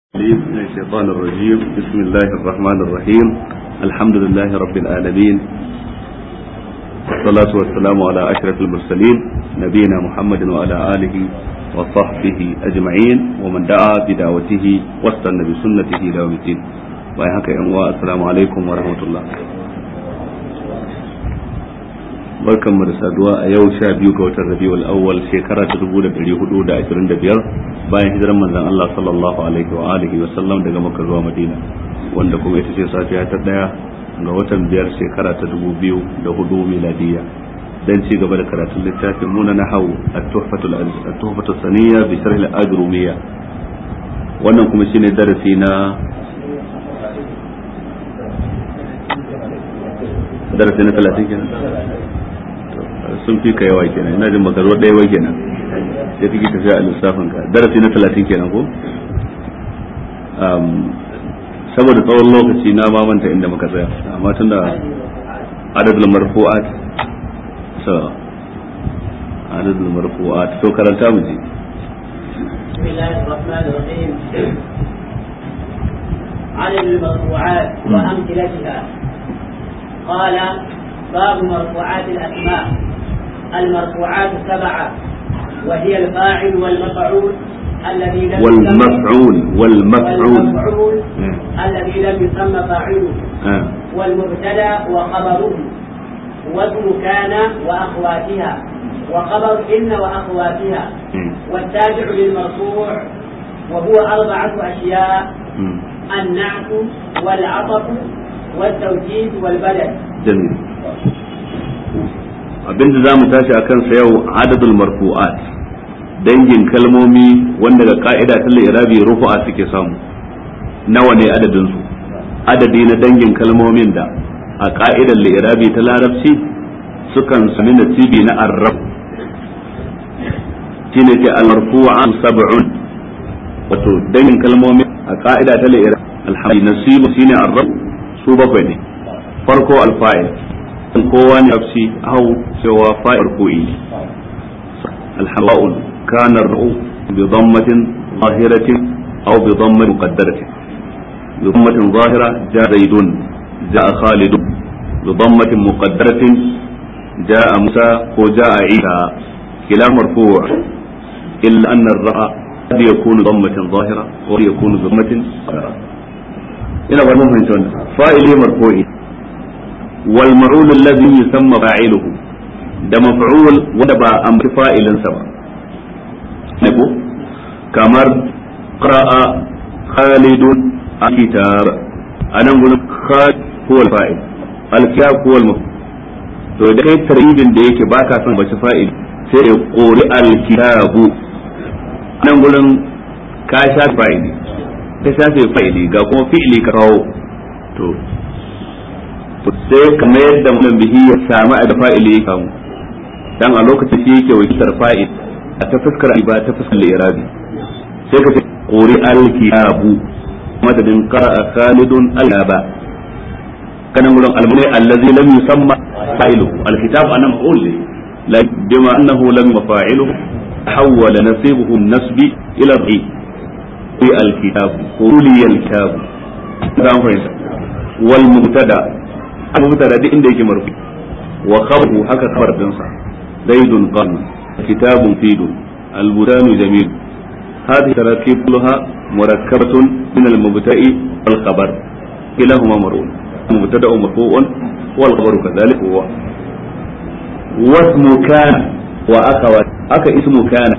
من الشيطان الرجيم بسم الله الرحمن الرحيم الحمد لله رب العالمين والصلاة والسلام على أشرف المرسلين نبينا محمد وعلى آله وصحبه أجمعين ومن دعا بدعوته واستنى بسنته إلى يوم الدين ويحك السلام عليكم ورحمة الله barkan mu da saduwa a yau sha biyu ga watan rabiul awwal shekara ta dubu da dari hudu da ashirin da biyar bayan hijiran manzon Allah sallallahu alaihi wa alihi wa sallam daga Makka zuwa Madina wanda kuma ita ce safiya ta daya ga watan biyar shekara ta dubu biyu da hudu miladiyya dan ci gaba da karatun littafin mu na nahawu at-tuhfatul at-tuhfatus saniyya bi sharh al-ajrumiyya wannan kuma shine darasi na darasi na 30 kenan sun fi ka yawa kenan ina jin baka zo ɗaya ba kenan sai kake tafiya a lissafin ka darasi na talatin kenan ko saboda tsawon lokaci na ma manta inda muka tsaya amma tun da adadul marfu'at so adadul marfu'at to karanta mu ji بسم الله الرحمن الرحيم عدد المرفوعات وأمثلتها قال باب مرفوعات الأسماء المرفوعات سبعة وهي الفاعل والمفعول الذي لم والمفعول والمفعول والمفعول الذي لم يسمى فاعله آه. والمبتدا وخبره واسم كان وأخواتها وخبر إن وأخواتها مم. والتابع للمرفوع وهو أربعة أشياء مم. النعت والعطف والتوكيد والبدل jamil abinda za mu tashi a kansa yau adadul marfu'at dangin kalmomi wanda ga ka'ida ta irabi rufu'a suke samu nawa ne adadin su adadi na dangin kalmomin da a ka'idar irabi ta larabci sukan sami nasibi na arrab shine ke al-marfu'an sab'un wato dangin kalmomi a ka'ida ta irabi alhamdi nasibu shine arrab su bakwai ne farko alfa'il kowa ne nafsi hau cewa fa'il ko'i alhawa'un kana ra'u bi dhammatin zahiratin aw bi dhammatin muqaddaratin bi dhammatin zahira ja zaidun ja khalidun bi dhammatin muqaddaratin ja musa ko ja isa kila marfu' illa anna ar-ra'a قد يكون ضمة ظاهرة وقد يكون ضمة ظاهرة إلى بعد مهم فاعل مرفوع والمعول الذي يسمى فاعله ده مفعول وده با امر فاعل سبا نكو كمر قرأ خالد الكتاب انا نقول خالد هو الفاعل الكتاب هو المفعول to da kai taribin da yake baka son bace fa'il sai ya kori alkitabu nan gurin ka shafe fa'ili ka shafe fa'ili ga kuma fi'ili ka kawo to sai kamar yadda mutum bihi ya samu a da fa'ili ya kamu dan a lokacin shi yake wakiltar fa'il a ta fuskar ba ta fuskar irabi sai ka ce quri al-kitabu madadin qara'a khalidun al-aba kanan gurin almuni allazi lam yusamma fa'iluhu al-kitab anan maf'ul ne la bima annahu lam yufa'iluhu hawwala nasibuhu an-nasbi ila al-ghi fi al-kitab quli al-kitab dan fahimta wal mubtada abu mubtada duk inda yake marfu wa khabaru haka khabar dinsa zaidun qam kitabun fidun al-budanu jamil هذه تراكيب كلها مركبة من المبتدأ والخبر كلاهما مرفوع المبتدأ مرفوع والخبر كذلك هو واسم كان وأخوات أكا اسم كان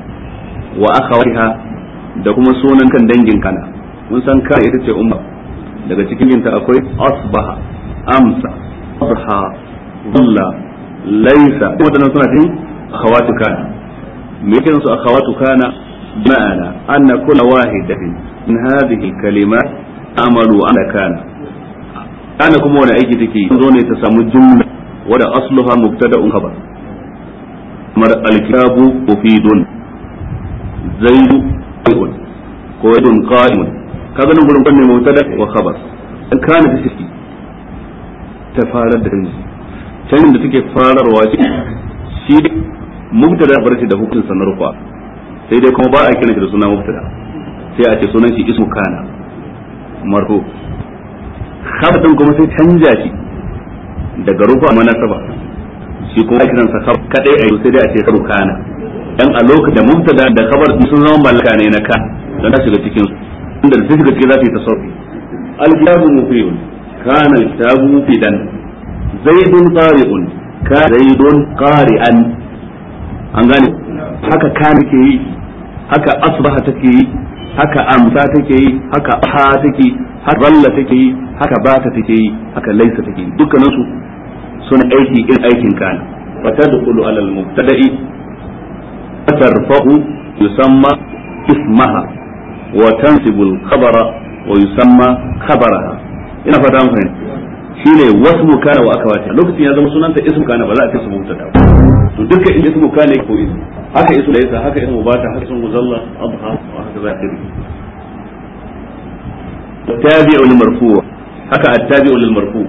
وأخواتها da kuma sunan kan dangin kana mun san kana ita ce umma daga cikin ta akwai asbaha amsa adha dhulla laysa wadannan suna cikin akhawatu kana me yake su akhawatu kana ma'ana anna kulla wahidatin min hadhihi kalimat amalu ala kana kana kuma wani aiki take zo ne ta samu jumla wada asluha mubtada'un khabar kamar alkitabu mufidun zaidu qaimun ko yadun qa'imun kaga nan gurin kunne mubtada wa khabar in kana ta ciki ta farar da canji canjin da take fararwa shi mubtada bar shi da hukuncin sanar kwa sai dai kuma ba a kiran shi da suna mubtada sai a ce sunan shi ismu kana marfu khabar din kuma sai canja shi daga rufa manasaba shi kuma kiran sa khabar kadai a sai dai a ce khabar kana dan a lokacin da mubtada da khabar sun zama mallaka ne na ka dan ta shiga cikin inda da shiga cikin za ta yi tasawuf al-kitabu mufidun kana al-kitabu mufidan zaidun qari'un ka zaidun qari'an an gane haka kana ke yi haka asbaha take yi haka amsa take yi haka ha take yi haka zalla take yi haka bata take yi haka laisa take yi dukkanin su suna aiki irin aikin kana fa tadkhulu ala al-mubtada'i tarfa'u yusamma ismaha wa tansibu al-khabara wa yusamma khabaraha ina fata mun fahimta shine wasmu kana wa akawata lokacin ya zama sunanta ismu kana ba za a ce su mubtada to dukkan in ismu kana ko ismu haka ismu laysa haka ismu bata haka ismu muzalla adha wa haka za a التابع للمرفوع هكا التابع للمرفوع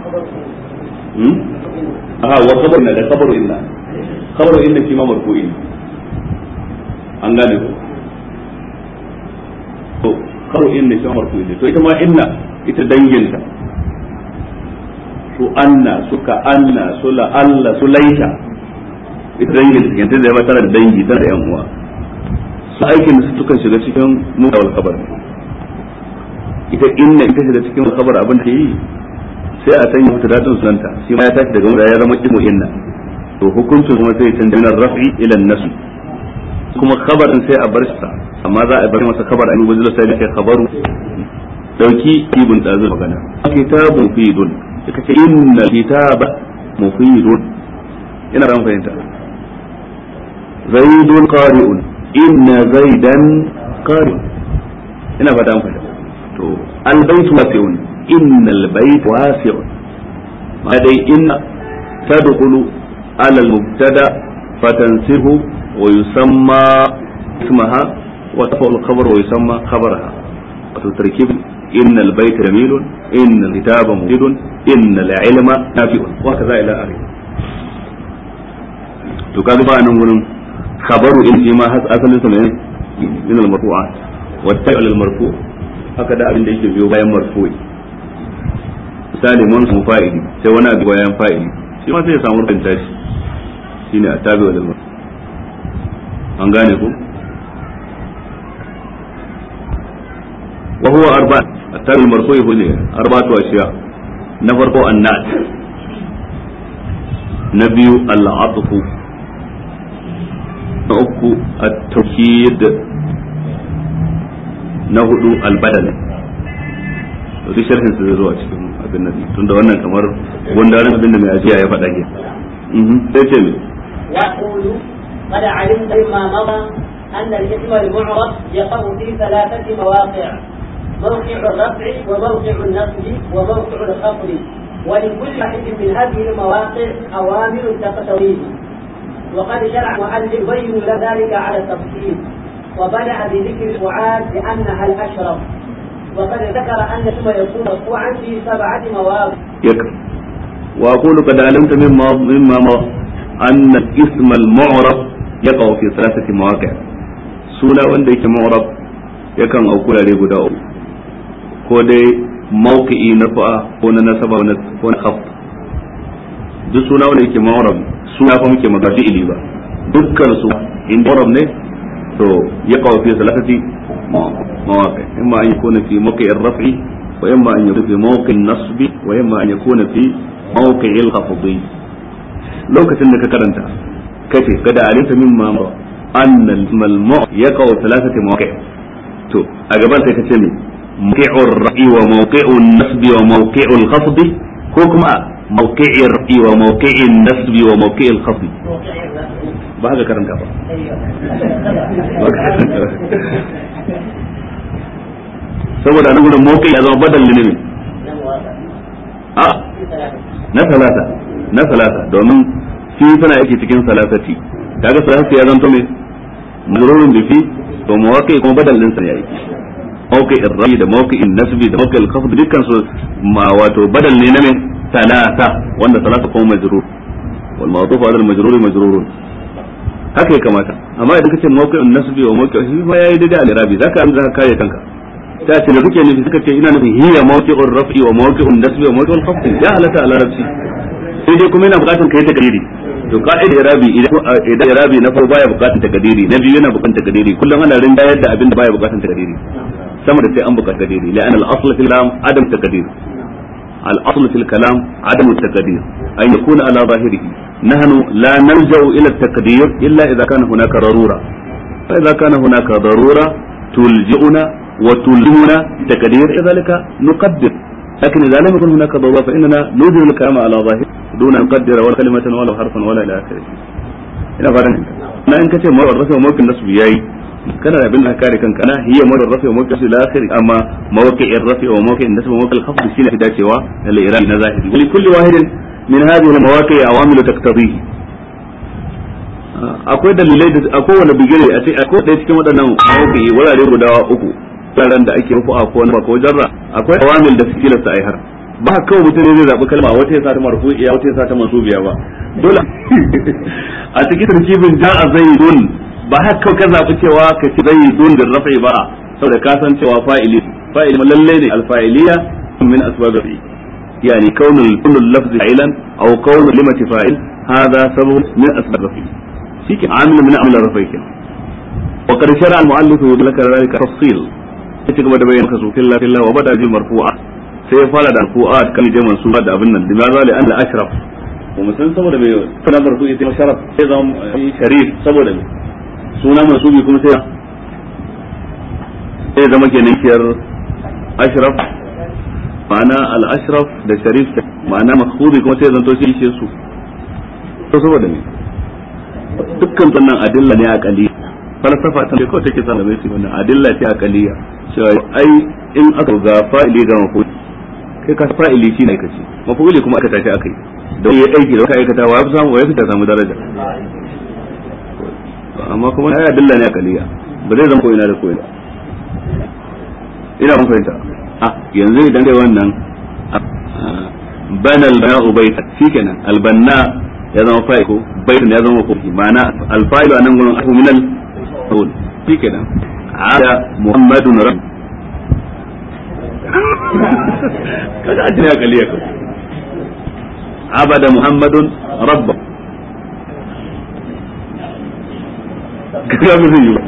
ها وخبرنا ده خبر إلا خبر إلا كما مرفوع an gane ko to karo inna shi marfu ne to ita ma inna ita danginta su anna suka anna su la alla su laita ita dangin ta da ba tana da dangi tana da yan uwa su aikin da su tukan shiga cikin mutawal kabar ita inna ita shiga cikin kabar abin da yi sai a sanya mata dadin sunanta shi ma ya tashi daga wanda ya zama ismu inna to hukuncin kuma sai canza min rafi ila nasu kuma khabarin sai a bar shi amma za a bar masa khabar an yi wajen sai da khabaru dauki ibn dazu magana kitabun fidun ka ce inna kitaba mufidun ina ran fahimta zaidun qari'un inna zaidan qari'un ina fata an fahimta to albayt wasi'un inna albayt wasi'un ma dai inna tadkhulu ala almubtada fatansihu wa yusamma ismaha wa tafa'u alkhabar wa yusamma khabaraha wato tarkib inna albayt jamilun inna alkitaba mufidun inna alilma nafi'un wa kaza ila akhirih to kaga ba nan gurin khabaru in shi ma asalin sa ne min al-marfu'at wa ta'al al-marfu' haka da abin da yake biyo bayan marfu'i misali mun samu fa'ili sai wani abu bayan fa'ili shi ma sai ya samu rubin tashi shine atabi wal marfu an gane ko wa huwa arba atabi al-marfu'i hu ne arba'atu ashiya na farko annat na biyu al-atfu na uku at-tawkid na hudu al-badal to duk sharhin su zai zo a cikin abin nan tunda wannan kamar gundarin abin da mai ajiya ya faɗa ke sai ce me يقول قد علمت مما مضى أن الاسم المعرب يقع في ثلاثة مواقع موقع الرفع وموقع النصب وموقع الخفض ولكل واحد من هذه المواقع أوامر تقتضيه وقد شرع المؤلف يبين ذلك على التفصيل وبدأ بذكر الفعال لأنها الأشرف وقد ذكر أن ثم يكون مرفوعا في سبعة مواضع يكفي وأقول قد علمت مما مما أن الاسم المعرب يقع في ثلاثة مواقع سونا wanda yake معرب yakan auku da guda uku ko dai mawqi'i na fa'a ko na nasaba ko na khafd duk suna wanda yake ma'rab suna fa muke magana fi'ili ba dukkan su in ma'rab ne to ya kawo fi salatati mawaqi imma an yakuna fi mawqi'i ar-raf'i wa imma an yakuna fi mawqi'i an-nasbi wa imma an yakuna fi mawqi'i al-khafdi lokacin da ka karanta kace kada alita mimma anna al-malmu' yaqau thalathati mawaqi to a gaban sai kace me mawqi'u ar-ra'i wa mawqi'u an-nasbi wa mawqi'u al-khafdi ko kuma موقع الرأي وموقع النسب وموقع الخفض ba haka karanta ba saboda nan gudun mawqi ya zama badal ne ne a na salata na salata domin fi tana yake cikin salatati kaga salatati ya zanto me mazrurun bi fi to mawaqi kuma badal din sa yayi mawqi ar-ra'i da mawqi an-nasbi da mawqi al-khafd dukkan su ma wato badal ne na me ثلاثة وأن ثلاثة قوم مجرور والمعطوف على المجرور مجرور haka ya kamata amma idan kace mawqi'un nasbi wa mawqi'u shi ma yayi daidai al-irabi zaka an zaka kare kanka ta ce da kuke nufi suka ce ina nufin hiya mawqi'ur raf'i wa mawqi'un nasbi wa mawqi'ul khafd ya halatta a larabci sai dai kuma yana bukatar kai takdiri to ka'ida irabi idan irabi na farko baya bukatar takdiri na biyu yana bukatar takdiri kullum ana rinjayar da abin da baya bukatar takdiri sama da sai an bukatar takdiri la'an al-asl fil kalam adam takdir al-asl fil kalam adam takdir an yakuna ala zahirihi nahnu la narja'u ila at-taqdir illa idha kana hunaka darura fa idha kana hunaka darura tulji'una wa tulhimuna taqdir idhalika nuqaddir لكن إذا لم يكن هناك ضرورة فإننا نوجد الكلام على ظاهر دون أن نقدر ولا كلمة ولا حرفا ولا إلى آخره. إلى فارن أنا إن كتب مرة الرفع وموقع النصب ياي كان abin da kare kanka na hiya mawar rafi wa mawqi ila akhir amma mawqi ar-rafi wa mawqi an-nasb wa mawqi al-khafd shine fi dacewa da al-iran na zahiri wa kulli wahidin min hadhihi al-mawaqi awamil taqtadihi akwai dalilai da akwai wani bigire a ce akwai ɗaya cikin waɗannan mawqi wurare guda uku wuraren da ake rufu a ko wani ko jarra akwai awamil da suke lasta ai har ba kawai mutum ne zai zaɓi kalma wata ya sa ta marfu'iya wata ya sa ta mansubiya ba dole a cikin tarkibin ja'a zaidun ba haka kawai ka zaɓi cewa ka ci zaidun da rafi ba saboda ka san cewa fa'ili fa'ili lalle ne alfa'iliya min asbab rafi yani kaunul kullu lafzi fa'ilan aw kaunul limati fa'il hada sabab min asbab rafi shike amil min amil rafi kin wa qad shara al mu'allif yudlaka dhalika tafsil ya ci gaba da bayyana kasu filla filla wa bada jin marfu'a sai ya fara da marfu'a kan je mansuba da abin nan da ma zali an al ashraf wa musan saboda bai kana marfu'i sai sharaf sai zama sharif saboda me suna mansubi kuma sai sai zama kenan kiyar ashraf ma'ana al ashraf da sharif ma'ana makhfubi kuma sai zanto shi su to saboda me dukkan sannan adilla ne a kali falsafa ta kawai take sa mai wannan adilla ce a kaliya cewa ai in aka ga fa'ili ga mafu kai ka fa'ili shi ne kace mafuli kuma aka tashi akai don yayi aiki da kai aikata wa ya fi samu wa ya fi ta samu daraja amma kuma ai adilla ne a kaliya ba zai zama ko ina da ko ina ina mun fahimta ah yanzu idan dai wannan bana al-bana'u baita shikenan al-banna ya zama fa'il ko baitin ya zama ko ma'ana al-fa'ilu anan gurin aku min al-qawl shikenan ada muhammadun rabb kaga an ya kaliya ko abada muhammadun rabb kaga mun yi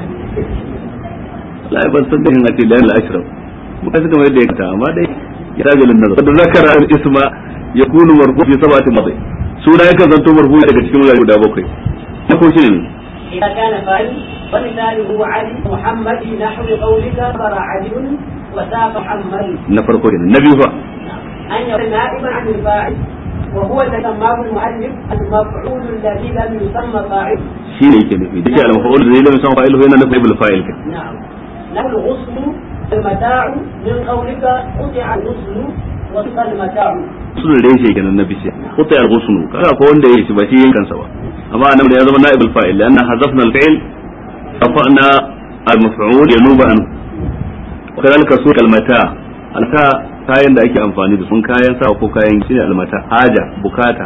la ban san da hin ati la al-ashraf muka suka mai da yakta amma dai ya rajulun nazar da zakara al-isma yakunu marfu fi sab'ati madhi suna yakan zanto marfu daga cikin wurare guda bakwai na ko shi ne إذا كان فاعل ومثاله علي محمد في نحو قولك صار علي وساق محمد na farko kenan na biyu fa أن يكون نائبا عن الفاعل وهو تسماه المؤلف المفعول الذي لم يسمى فاعل shi ne yake nufi dake al-maf'ul zai lam san fa'il yana nufin ibul fa'il ke نعم له الغسل المتاع من قولك قطع الغسل وسق المتاع usul da yake kenan na bishiya qutai al-ghusnu kaga ko wanda yake shi ba shi yankan sa ba amma anan da ya zama na'ibul fa'il lanna hazafna al-fi'l rafa'na al-maf'ul yanuba an kadalika su kalmata alta kayan da ake amfani da sun kayan sa ko kayan shi ne almata haja bukata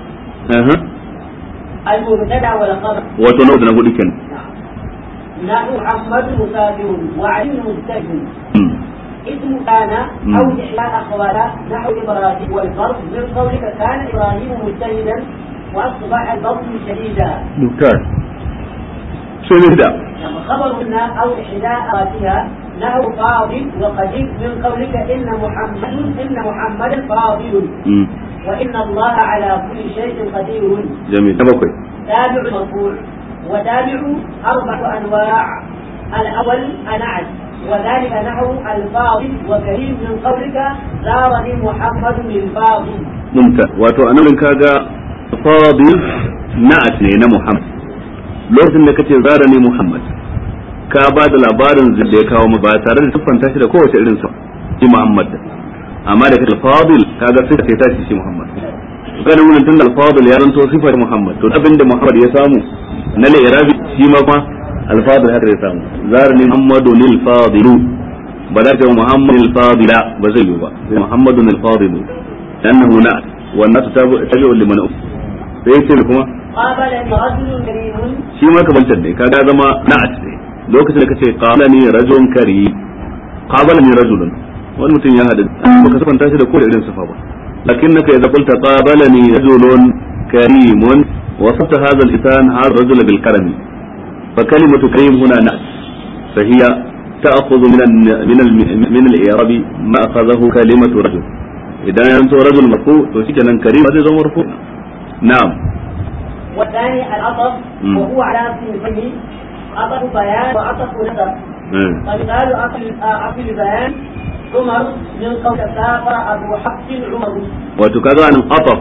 المبتدا والخبر wato na na hudu kenan نحو محمد مسافر وعلي مستجد اسم كان مم. او احياء اخوانا نحو ابراهيم والفرق من قولك كان ابراهيم مجتهدا واصبح البطن شديدا dukkan sai ne da خبرهن او احدى اخواتها نحو فاضل وقديم من قولك ان محمد ان محمدا فاضل Mm, وان الله على كل شيء قدير jami'i na bakwai تابع مرفوع وتابع أربع أنواع الأول أنعت وذلك نحو الفاضل وكريم من قولك زارني محمد الفاضل mumta wato anan kaga fadil na'at ne na muhammad lokacin da kace zara ne muhammad ka ba da labarin da ya kawo mu ba tare da siffanta shi da kowace irin sa shi muhammad amma da kace fadil kaga sai ka ta shi muhammad kana mun tun da fadil ya ranto sifar muhammad to abinda muhammad ya samu na al-irabi shi ma kuma al-fadil haka ya samu zara ne muhammadun al-fadilu ba za ka muhammad al-fadila ba zai yi ba sai muhammadun al-fadilu لأنه نعت والناس تابع تابع لمن أف sai yace kuma قابلني رجل كريم shi ma kamantar ne kaga zama na'at ne lokacin da kace qala ni rajulun kari qabala ni rajulun wani mutum ya hadu baka sifanta shi da kowace irin sifa ba lakinnaka idza qulta qabala ni rajulun karimun وصفت هذا الإنسان هذا الرجل بالكرم فكلمة كريم هنا نأس فهي تأخذ من من من الإعراب ما أخذه كلمة رجل إذا أنت رجل مرفوع فشكلا كريم هذا مرفوع نعم والثاني العطف وهو على صنفين عطف بيان وعطف نسب فمثال عطف البيان عمر من قول سافر أبو حفص عمر وتكذا عن عطف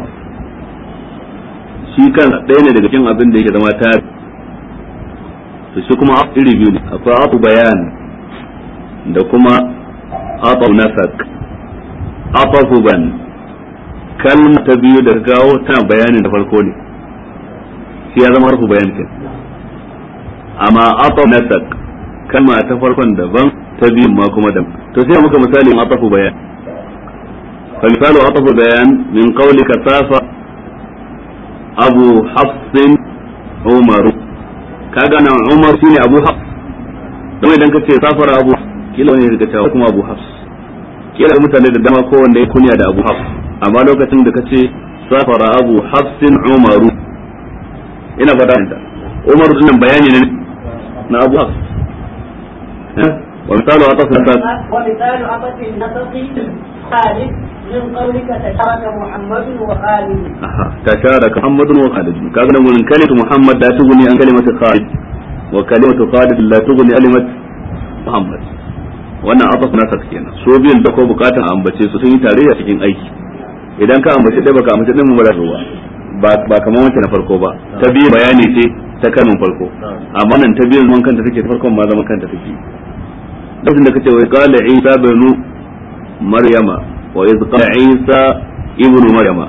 shi kan ɗaya ne daga cikin abin da yake zama tari to shi kuma iri biyu ne akwai abu bayan da kuma abu nasak abu ban kalma ta biyu da gawo tana bayanin da farko ne shi ya zama harfu bayan kin amma abu nasak kalma ta farkon daban ta biyu ma kuma daban to sai muka misali abu bayan fa misalu abu bayan min qawlika safa abu hafsin umaru kaga nan umar shine abu hafs don idan ka ce safara abu kila wani daga cewa kuma abu hafs kila mutane da dama ko wanda ya kunya da abu hafs amma lokacin da ka ce safara abu hafsin umaru ina fata ta umaru dinnan bayani ne na abu hafs ومثال عطف النسق ومثال عطف النسق خالد من قولك تشارك محمد وخالد تشارك محمد وخالد كان من كلمة محمد لا تغني عن كلمة خالد وكلمة خالد لا تغني كلمة محمد wannan ataf nasar kenan so biyan da ko bukatan a ambace su sun yi tarayya cikin aiki idan ka ambace ɗaya baka ambace ɗin mu ba za ba ba kamar wancan na farko ba ta biyu bayani ce ta kanin farko amma nan ta biyu zaman kanta take ta farkon ma zaman kanta take lokacin da kace wai qala isa banu maryama wa iz qala isa ibnu maryama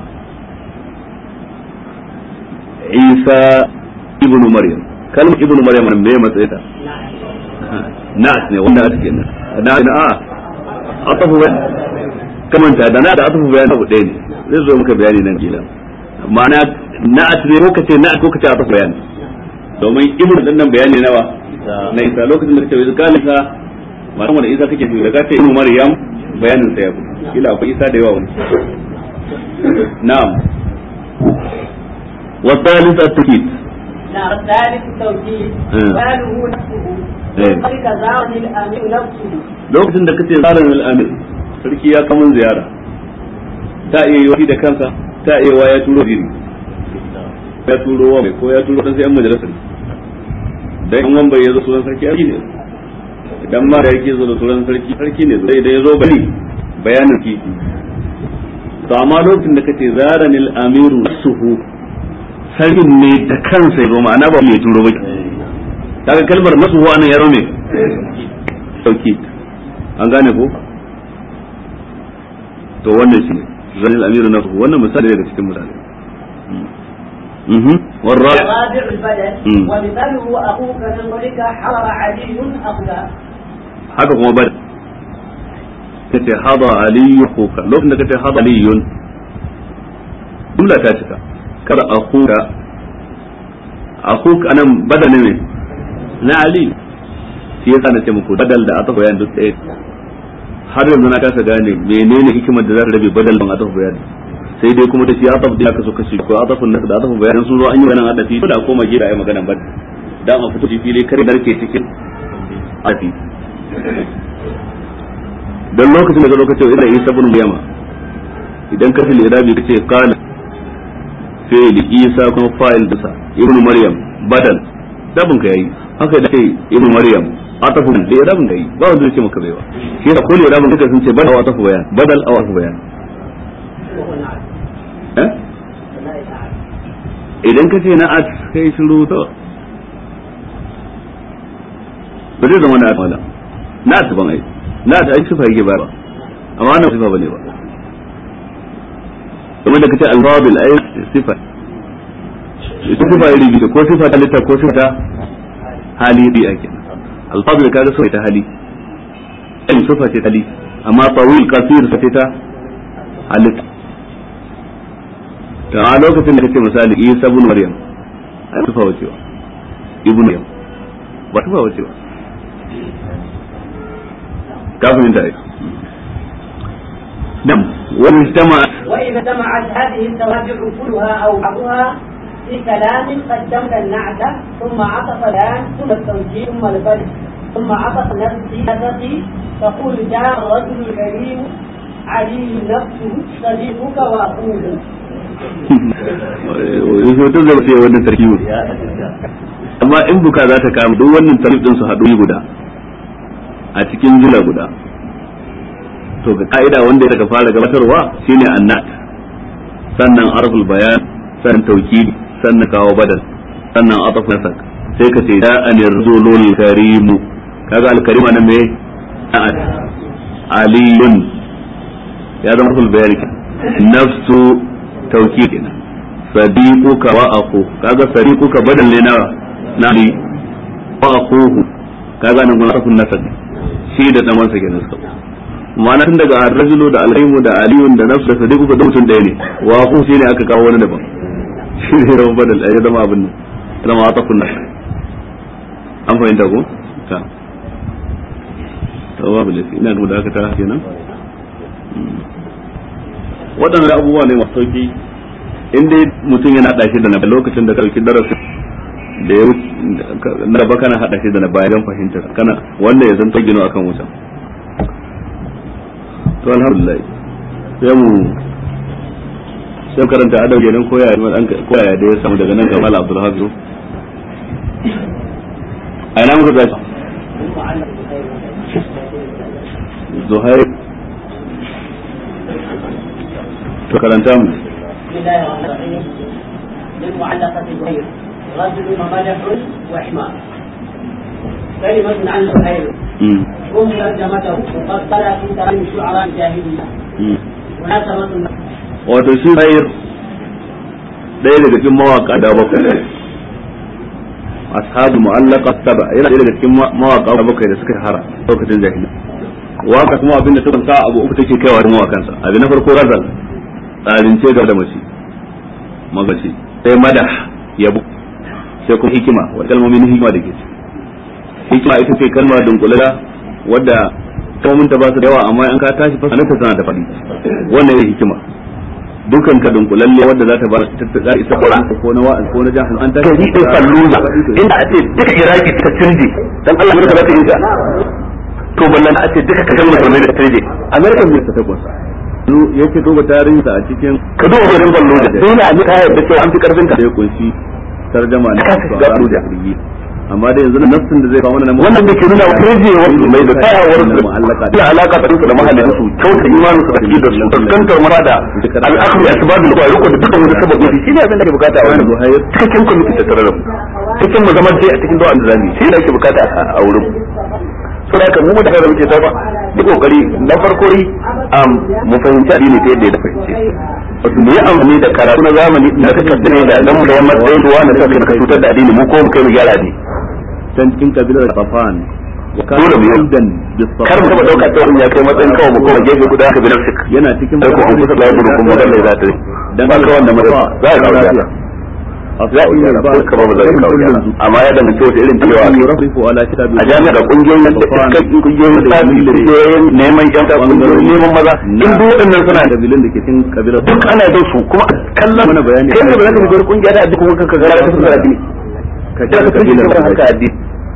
isa ibnu maryam kalmar ibnu maryam me matsayi ta na'at ne wanda ake kenan na na a atafu bayan kamanta da na da atafu bayan abu ɗaya ne zai zo muka bayani nan kila ma'ana na'at ne ko kace na'at ko kace atafu bayan domin ibnu dan nan bayani nawa na isa lokacin da kace wai qala isa ma'ana wanda isa kake fi daga ta ibnu maryam bayanin sa ya kila akwai isa da yawa wani na'am والثالث التوكيد نعم الثالث التوكيد قاله نفسه وذلك زارني الامير نفسه lokacin da kace zaran al-amir sarki ya kamun ziyara ta iya yi da kansa ta iya wa ya turo diri ya turo wa ko ya turo dan sai an majalisar dan in wan bai yazo sunan sarki ai ne idan ma da yake zo da sunan sarki sarki ne sai da yazo bari bayanin ki to amma lokacin da kace zaran al-amiru suhu sarkin ne da kansa ya zo ma'ana ba mai turo ba kaga kalmar nasu huwa nan ya rome sauki an gane ko to wannan shi zanil amiru nasu wannan misali daga cikin misali والرابع الرابع البدن ومثاله اخوك من قولك حضر علي اخوك haka kuma bada kace hada aliyu kuka lokacin da kace hada aliyun jumla ta cika kada akuka akuka anan badal ne na ali shi yasa na ce muku badal da aka bayan duk ɗaya har yanzu na kasa gane menene hikimar da za ta rabe badal ban atafu bayan sai dai kuma da shi ataf da aka so kashi ko atafun nas da atafu bayan sun zo an yi wannan adafi ko da koma gida ai magana badal dan a fito fili kare narke cikin ati dan lokacin da lokacin idan Isa ibn Maryama idan ka fil irabi kace qala fi'li Isa kuma fa'il dasa ibn Maryam badal dabin ka yayi haka da kai ibn Maryam atafun da irabin da yi ba wanda yake maka baiwa shi yasa kullu irabin kake sun ce badal wa atafu bayan badal aw atafu bayan eh idan ka ce na'at kai shiru to ba zai zama na'at wala na'at ban ai na'at ai sifa yake ba amma wannan sifa bane ba kamar da kace al-fadil ai sifa ita sifa iri biyu ko sifa ta litta ko sifa ta hali bi ake al-fadil kaga sifa ta hali in sifa ce ta hali amma tawil qasir sifa ta halitta to a lokacin da kace misali Isa ibn Maryam ai sifa wace ba ibn Maryam ba sifa wace ba ka fahimta ai نعم وإن اجتمعت وإذا اجتمعت هذه التراجع كلها أو بعضها في كلام قدمت النعت ثم عطف الآن ثم التوجيه ثم البدء ثم عطف نفسي نفسي تقول جاء الرجل الكريم علي نفسه صديقك وأخوه hoton zai sai wannan tarkibin amma in buka za ta kama duk wannan tarkib din su haɗu guda a cikin jula guda to ga ka'ida wanda ya fara gabatarwa shine annat sannan arful bayan sannan tawkid sannan kawo badal sannan ataf nasak sai ka ce da anir zulul karimu kaga al karima nan me na'at aliyun ya zama arful bayan nafsu tawkid kenan sadiquka wa akhu kaga sadiquka badal ne na nali wa akhuhu kaga nan gona arful nasak shi da dan wansa kenan suka ma'ana tun daga ar-rajulu da al-ilmu da aliyun da nafsu da sadiqu da mutum ɗaya ne wa ku shi ne aka kawo wani daban shi ne rawan badal ai zama abin nan zama atafun nas an fahimta ko ta tawabu lafi ina da aka ta kenan waɗannan abubuwa ne masu sauki in dai mutum yana haɗa shi da na lokacin da ka ɗauki darasin da ya na ba kana haɗa shi da na bayan fahimtar kana wanda ya zanto gino akan wutan to alhamdulillah sai mu sai karanta adab kenan ko ya ko ya da ya samu daga nan ga Abdul Hafiz a ina muka gashi Zuhair to karanta mu بسم الله الرحمن الرحيم للمعلقة غير رجل ومدح وحمار كلمة عن زهير هم ترجمته وقد طلع في ترجم شعراء الجاهلية مناسبة wato shi Zuhair ɗaya daga cikin mawaka da bakwai ashabu mu'allaqa saba yana ɗaya daga cikin mawaka da bakwai da suka hara lokacin jahiliya waka kuma abinda ta sa abu uku take kaiwa da mawakansa abin na farko razal tsarince ga da mace magaci sai madah yabo sai kuma hikima wa kalmomin hikima da ke ci hikima ita ce kalma dunkulala wadda kalmomin ta ba su da yawa amma in ka tashi fasa ta tana da faɗi wannan ne hikima dukan ka dunkulalle wadda za ta ba ta isa ko na wa'az ko na jahil an tashi gari din falluza inda a ce duka iraki ta turje dan Allah ne ka za ta yi ta to ballan a ce duka ka san musulmai da turje america ne ta takwas yake duba tarihinsa a cikin ka duba garin falluza dole a ji ka yarda cewa an fi karfin ka da ya kunshi tarjama na Ka shiga Abuja. jirgi amma dai yanzu nafsin da zai kawo mana wannan da ke nuna turjewar su mai da tsayawar su mu'allaka da alaka da su da mahallin su kyauta imanin su da aqidar su fuskantar mara da al'akhu bi asbabul qawa riko da dukkan wani sababi shi ne abin da ake bukata a wannan Zuhair cikakken kwamiti ta tare da mu cikin mu zama dai a cikin do'an da zamu yi shi ne ake bukata a wurin so da mu da kada muke ta ba yi kokari na farko ri mu fahimci addini ta yadda ya fahimce wato mu yi amfani da karatu na zamani da suka tsine da dan mu da yamma da ruwa da suka ka cutar da addini mu ko mu kai mu gyara ne can cikin kabilar Safan Dole mu yi. kar mu taba dauka ta ya kai matsayin kawai mu koma gefe guda ka bi nafsik yana cikin sai ko an kusa da gudu kuma dan za ta dan ba ka wanda mu za ka kawo gyara za a iya ba ka ba za ka kawo gyara amma ya danganci wata irin cewa ake yurafiqu ala kitabi a jami'ar kungiyoyin da kungiyoyin lissafi kungiyoyin neman yan kungiyoyin neman maza in duk waɗannan suna da kabilun da ke cikin kabilar duk ana da su kuma kallon Mana bayani kai ne ba za ka shiga kungiya da addini kuma kanka gara ka fara addini ka da ka kabilar kabilar haka addini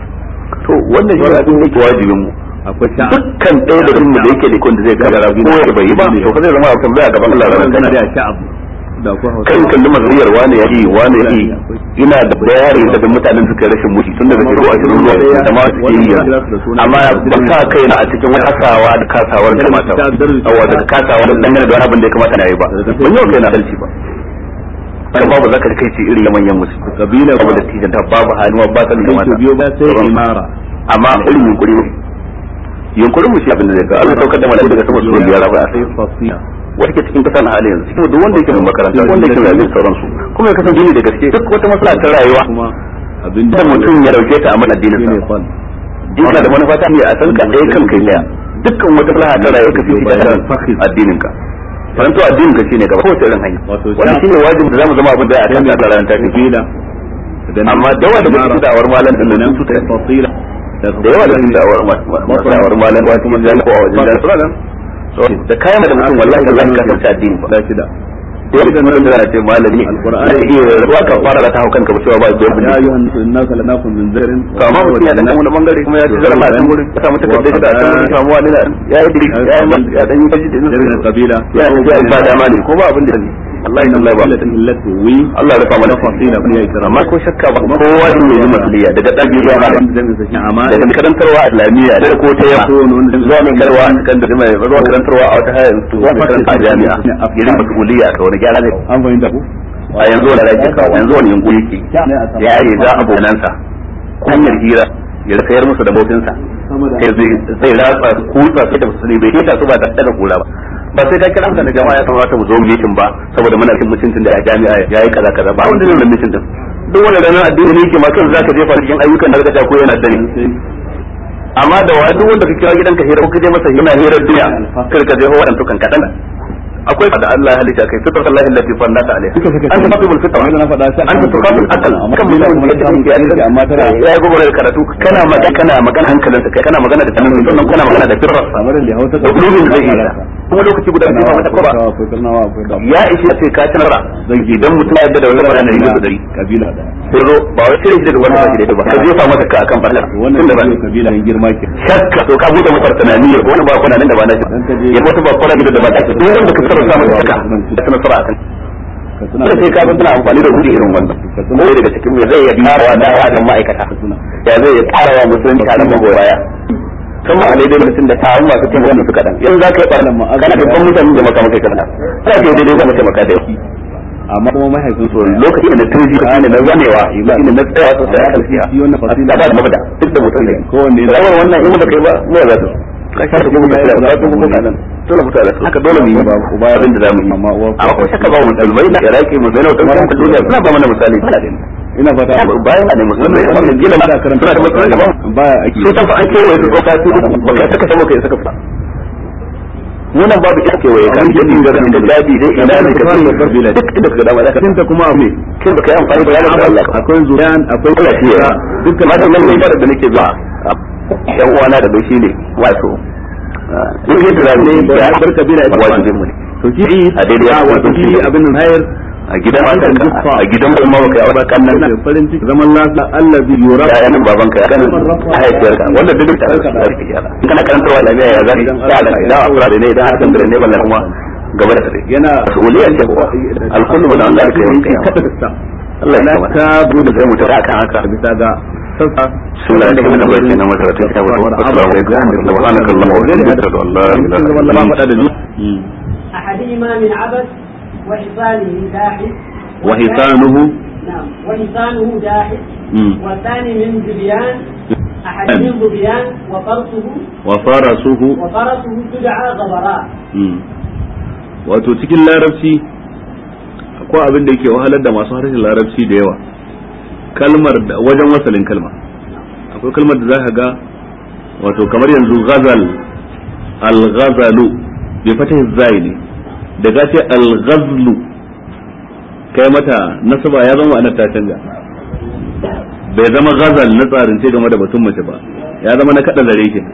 to wannan shi abin da yake wajibin mu akwai sha'a dukkan ɗaya da mu da yake da kun da zai kabara ko ya bai yi ba to fa zai zama a tambaya a gaban Allah ranar kana kana da sha'ab da ko hausa kan kalli mazuriyar wane ya yi wane ya yi ina da bayani da mutanen suka yi rashin mushi tun daga shekaru ashirin zuwa da ma suke yi yanzu amma ban sa kai na a cikin wani kasawa da kasawar da mata ba awa da kasawa da dangane da wani abin da ya kamata na yi ba ban yau kai na dalci ba kan babu zaka kai ce irin manyan musu kabila babu da tijan ta babu hannuwa ba sanin da sai mata to biyo ba sai imara amma irin yunkuri ne yunkurin mu shi abin da zai ga Allah saukar da malaka daga sama su biyar ba sai fasiya wanda ke cikin kasa na hali yanzu cikin duk wanda yake mai makaranta wanda yake mai abin sauransu kuma ya kasance ni da gaske duk wata matsala ta rayuwa kuma abin da mutum ya dauke ta a mana addinin shine sa fal dinka da manufa ta ne a san ka ɗaya kan kai daya dukkan wata maslaha ta rayuwa ka fi da addinin ka faranto addinin ka shine gaba kowace irin hanya Wato wannan shine wajibin da zamu zama abin da ya kan da ranar ta fi kabila amma dawa da mutum da awar malam din nan su ta fasila da yawa da sun da'awar masu da'awar malam ba kuma jami'a ko a wajen jami'a da kayan da mutum wallahi da zan kasance addini ba da shida dole da mutum da ce malami Alqur'ani. zai iya ruwa ka fara da ta haukan ka ba cewa ba da ya yau ayyuhan nasu inna khalaqnakum min dharin to amma mutum ya dan wani bangare kuma ya ci zarama a can gurin ya samu takardar da ta samu samu wani na ya yi diri ya yi mas ya dan yi kaji da daga kabila ya yi ya ba dama ne ko ba abin da ne Allah ya Allah ba illati wi Allah ya rufa mana fasila kun ya kira amma ko shakka ba kowa din ne masuliya daga dabi zuwa malam jami'in sa shi amana daga karantarwa islamiyya da ko ta yamma zuwa mai karwa a cikin da mai zuwa karantarwa a wata hayar zuwa mai karanta a jami'a irin masuliya ka wani gyara ne an fahimta ku a yanzu wani rake kawo yanzu wani yungu yake ya yi za abonansa hanyar hira ya sayar musu da motinsa sai zai ratsa kutsa sai da musulmi bai keta su ba da daga kula ba ba sai ka kira mutane jama'a ya kamata mu zo mu mitin ba saboda muna cin mutuncin da a jami'a ya yi kaza kaza ba wanda zai wannan mitin din duk wanda ranar addini ne yake ma kan zaka jefa cikin ayyukan da ka ko yana sani amma da wa duk wanda ka kira gidanka hira ko ka je masa yana hirar duniya kar ka je ho wadanto kan kadan akwai da Allah ya halitta kai fitar Allah allati fannata alaiha anta fatibul fitra wanda na faɗa sai anta tuqatul aqal kan mutum da yake da amma tana ya yi gobe da karatu kana magana kana magana hankalinsa kai kana magana da tunanin sannan kana magana da firrarsa kamar da hausa da ulubin zai yi kuma lokaci guda biyu ba mata ko ba akwai karnawa akwai da ya ishe ce ka tunara idan mutum ya yarda da wani magana ne da dari kabila da sai zo ba wai sai da wani ba da ba ka jefa masa ka akan fadar wannan tunda ba kabila kabila in girma ke shakka to ka bude masa tunani ya wani ba kuna nan da ba na shi ya wata ba kuna da ba ta duk wanda ka tsara samu shakka da kana tsara akan ka tuna sai sai ka ga tana amfani da wuri irin wannan ko daga cikin me zai ya karawa da wajen ma'aikata ya zai ya karawa musulunci a nan magoya kuma a daidai mutum da taron masu cin wani su kaɗan yanzu za ka yi ɓarnan ma kana da ban mutane da maka maka kaɗan za ka yi daidai za ka maka da yau amma kuma mahaifin su lokaci da na turji ne na zamewa ne na tsaya sosai a kalfiya shi wannan fasila a ba da mabda duk da mutum ne kowanne da rawar wannan in da kai ba ne za su ka sha da kuma kai da kuma kuma kaɗan dole mutu da su haka dole mu yi ba abin da za mu yi amma uwa amma ko shakka ba mu dalmai na iraki mu zainau da kuma duniya suna ba mana misali ba da ina fata bayan na ne musulmai wannan gila da suna karanta da matsalar ba baya ake su tafi an kewaye su ko kasu ba ka saka sama kai saka fita wannan babu ita kewaye kan jadi ga kan da jadi dai ina ne ka san kabila duk da ka dama da ka tinta kuma abu ne kin baka yi amfani da yaran Allah ka akwai zuriyan akwai Allah shi ya dukkan ma dan nan da nake zuwa yan uwana da bai shine wato duk yadda da ne ya bar kabila ita wajibin mu ne to ki a daidai ya wannan wato ki abin nan hayar a gidan a gidan kuma baka yi kan nan da farin ciki zaman lafiya Allah bi yura ya yanin babanka ya kan haifiyarka wanda duk da sarki yara in kana karantarwa da ya zari ya da idan afra da ne idan har kan ne ballan kuma gaba da tare yana mas'uliyya ce kuwa alkullu min Allah kai kai kada ta Allah ya na kama ta bude sai mu tara kan haka bisa ga sassa sunan da kuma bai na masaratun ta wa assalamu alaikum subhanakallahumma wa bihamdika ashhadu an la ilaha illa anta أحدهما من عبث وحصانه داحس وحصانه نعم وحصانه داحس مم. والثاني من ذبيان أحدهم ذبيان وفرسه وفرسه وفرسه تدعى غبراء Mm. wato cikin larabci akwai abin da yake wahalar da masu harshen larabci da yawa kalmar da wajen wasalin kalma akwai kalmar da za ka ga wato kamar yanzu ghazal al-ghazalu bai fata zai ne da ka ce al-ghazlu kai mata nasaba ya zama ana ta canja bai zama ghazal na tsarin ce game da batun mace ba ya zama na kada zare ke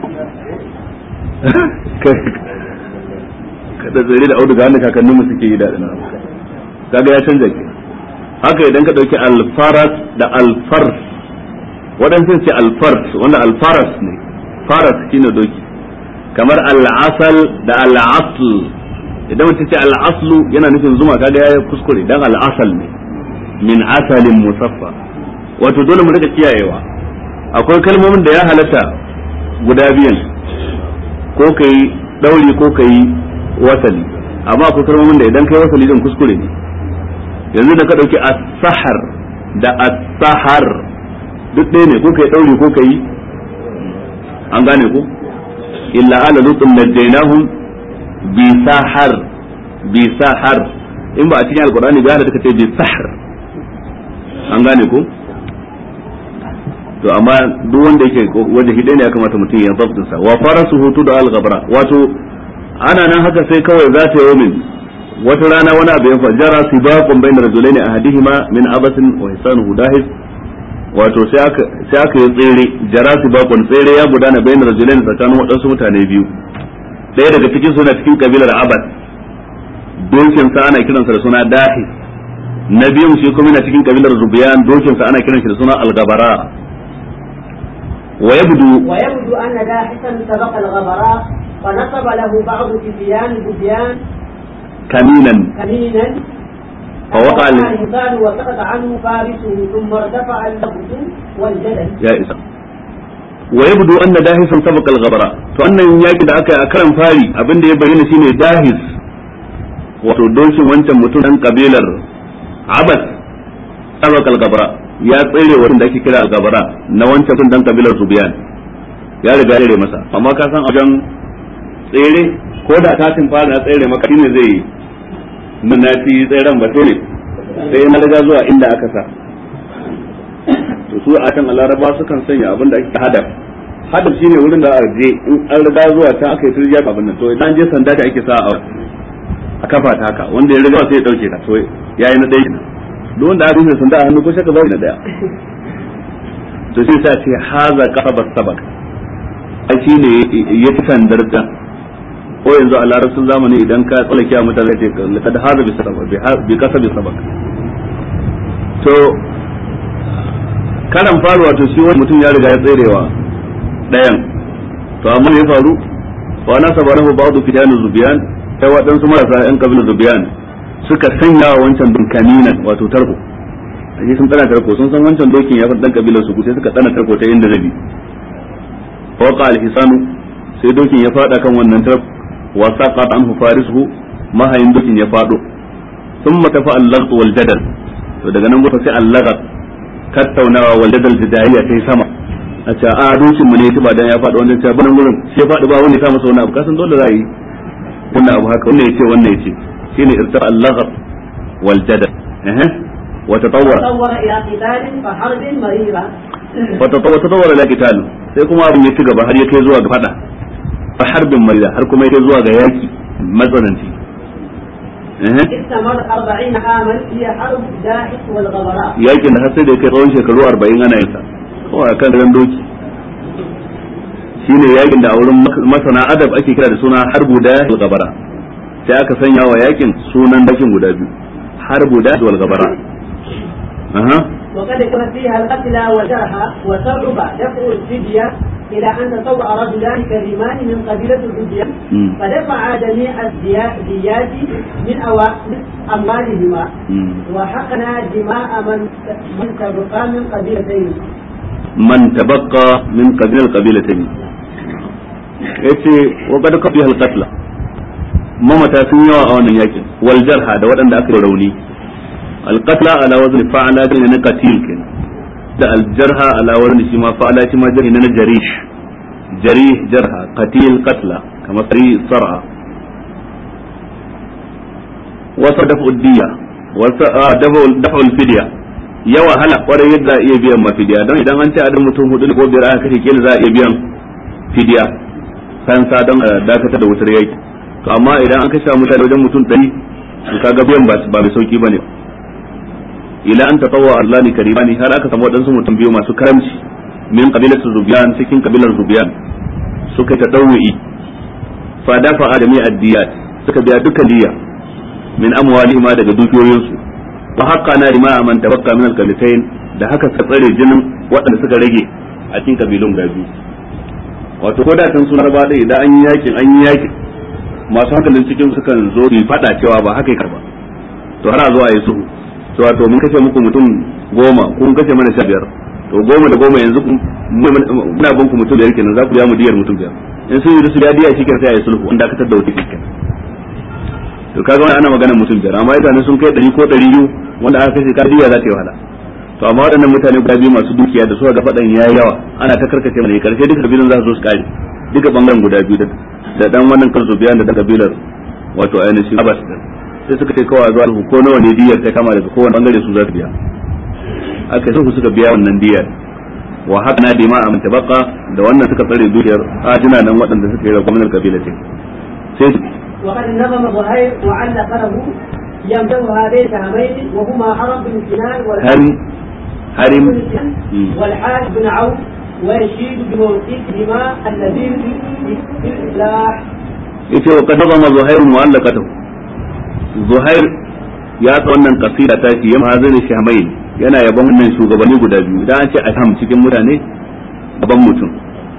kada zare da auduga wanda kakanninmu suke yi da nan kaga ya canja ke haka idan ka dauki alfaras da alfars waɗansu ce alfars wanda alfaras ne faras shine doki kamar al'asal da al'asl idan mutum ce al'aslu yana nufin zuma kaga ya kuskure dan al'asal ne min asalin musaffa wato dole mu rika kiyayewa akwai kalmomin da ya halatta guda biyan ko kai dauri ko kai wasali amma akwai kalmomin da idan kai wasali din kuskure ne yanzu da ka dauki as-sahar da as-sahar duk ɗaya ne ko kai dauri ko kai an gane ko illa ala lutun najjaynahum bi sahar bi sahar in ba a cikin alqur'ani ba da kace bi sahar an gane ko to amma duk wanda yake wanda hidai ne ya kamata mutum ya zabtin sa wa farasuhu tudu al-ghabra wato ana nan haka sai kawai za ta yomin wata rana wani abu ya fajara sibaqun bayna rajulaini ahadihima min abasin wa hisanuhu dahis wato sai aka sai aka yi tsere jarasi bakon tsere ya gudana bayan rajulain tsakanin waɗansu mutane biyu ɗaya daga cikin suna cikin kabilar abad dokin sa ana kiransa da suna dahi na biyun shi kuma yana cikin kabilar zubiyan dokin sa ana kiransa da suna algabara wa yabdu ويبدو أن داحسا سبق الغبراء فنصب له بعض فتيان بديان kaminan كمينا فوقع ال- الإنسان وسقط عنه فارسه ثم ارتفع اللبس والجدل ya isa wa yabdu anna dahisan sabaqa al-ghabara to annan yaki da aka yi a karan fari abin da ya bayyana shine dahis wato dokin wancan mutum dan kabilar abas sabaqa al-ghabara ya tsere wurin da ake kira al-ghabara na wancan mutum dan kabilar zubiyan ya riga ya tsere masa amma ka san a wajen tsere ko da tatin fara na tsere maka shine zai nuna fi tseren ba sai ne sai na riga zuwa inda aka sa to su a kan laraba sukan sanya abin da ake hadaf hadaf shine wurin da aka je in an riga zuwa ta aka yi turjiya abin nan to idan je sanda da ake sa a a kafa ta haka wanda ya riga sai ya dauke ta to yayi na ɗaya duk wanda aka yi sanda a hannu ko shaka ba na daya to sai sa ce haza qaba sabak ai shine ya fi sandar ta ko yanzu a larabcin zamani idan ka tsallake a mutane zai ce laqad haza bi sabak bi kasabi sabak to karan faru wato shi wani mutum ya riga ya tserewa ɗayan to amma me ya faru wa na sabarahu ba'du fitan zubiyan sai waɗansu marasa yan kabilar zubiyan suka sanya wa wancan dunkaninan wato tarko ashe sun tsana tarko sun san wancan dokin ya fi dan kabilar su sai suka tsana tarko ta inda zabi faqa al-hisanu sai dokin ya fada kan wannan tarko wa saqat anhu farisuhu mahayin dokin ya fado thumma tafa al-lagh wal jadal to daga nan gufa sai al-lagh tattaunawa wanda dal jidariya ta yi sama a ce a dokin mu ne ta ba dan ya faɗi wannan ta banan gurin sai ya faɗi ba wani ta masa wani abu kasan dole za yi wannan abu haka wannan yace wannan yace shine irtar al-laghab wal jadal eh wa tatawwara تطور إلى قتال فحرب مريرة wa tatawwara ila qital sai kuma abin ya ci gaba har ya kai zuwa ga fada fa harbin marida har kuma ya kai zuwa ga yaki matsananci eh استمر أربعين عاما هي حرب داحس والغبراء yakin da har sai da ya kai tsawon shekaru 40 ana yin sa kawai akan ran doki shine yakin da a wurin masana adab ake kira da suna harbu da wal gabara sai aka sanya wa yakin sunan dakin guda biyu harbu da wal gabara aha وقد كان فيها القتلى والجرحى وصعب دفع الفدية إلى أن تطوع رجلان كريمان من قبيلة الفدية مم. فدفع جميع الديات من أوا- من أموالهما مم. وحقنا دماء من من تبقى من قبيلتين man tabaqqa min qabil al-qabilatayn yace wa qad kafi al-qatla mamata sun yawa a wannan yakin wal jarha da waɗanda aka yi rauni al-qatla ala wazn fa'ala din na qatil kin da al-jarha ala wazn shi ma fa'ala shi ma jarhi na jarish jarih jarha qatil qatla kama sari sar'a wa sadafu ad-diya wa dafu dafu al-fidya ya wahala kwarai yadda za a iya biyan ma fidiya don idan an ce adam mutum hudu ko biyar aka kashe kila za a iya biyan fidiya fansa don a dakatar da wutar yaki to amma idan an kashe mutane wajen mutum ɗari to kaga biyan ba ba mai sauki bane ila an tatawwa Allah ni karimani har aka samu wadansu mutum biyu masu karamci min qabilatu zubiyan cikin kabilar zubiyan suka ta dawwi fa dafa adami addiyat suka biya dukkan diya min amwalihim daga dukiyoyinsu wa haqqa na rima man tabaqqa min al-qabilatayn da haka ka tsare jinin waɗanda suka rage a cikin kabilun guda biyu wato ko da kan sun raba dai idan an yi yakin an yi yakin masu hankalin cikin sukan zo su fada cewa ba haka yake ba to har a zo a yi sulhu to wato mun kashe muku mutum goma kun kashe mana sha biyar to goma da goma yanzu muna bin ku mutum biyar kenan za ku biya mu diyar mutum biyar in sun yi su biya diya shi sai a yi sulhu wanda aka tada wata kenan to kaga wani ana magana mutum biyar amma mutane sun kai ɗari ko ɗari biyu wanda aka kashe kadiya za ta yi wahala to amma waɗannan mutane guda biyu masu dukiya da suka ga faɗan yayi yawa ana ta karkace mana karshe duka kabilan za su zo su kare duka bangaren guda biyu da dan wannan kansu biyan da dan kabilar wato ainihin Abbas din sai suka ce kawai zuwa su ko nawa ne diyar ta kama daga kowane bangare su za su biya aka sai suka biya wannan diyar wa haka na dima a mutabaka da wannan suka tsare dukiyar ajina nan waɗanda suka yi da gwamnatin kabilatin sai وقد نظم زهير وعلق له يمدوها بين هامين وهما حرب بن سنان هل والحرب harim والحارث بن عوف ويشيد بموقفهما الذي في الإصلاح yace wa qad zama zuhair mu'allaqatahu zuhair ya ta wannan kasida ta shi yamma hazin shamain yana yabon wannan shugabanni guda biyu idan an ce asham cikin mutane gaban mutum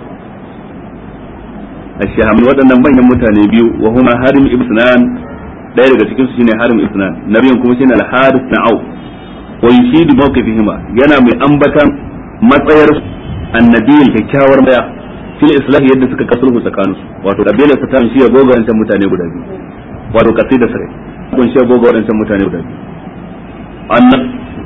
asham waɗannan manyan mutane biyu wa huma harim ibn sinan ɗaya daga cikin su shine harim ibn sinan nabiyin kuma shine al-harith na au wa yushidu mawqifihima yana mai ambatan matsayar annabiyin kyakkyawar maya fil islah yadda suka kasulhu tsakaninsu wato kabilar ta shi ya goga wancan mutane guda biyu wato kasida sare kun shi ya goga wancan mutane guda biyu annan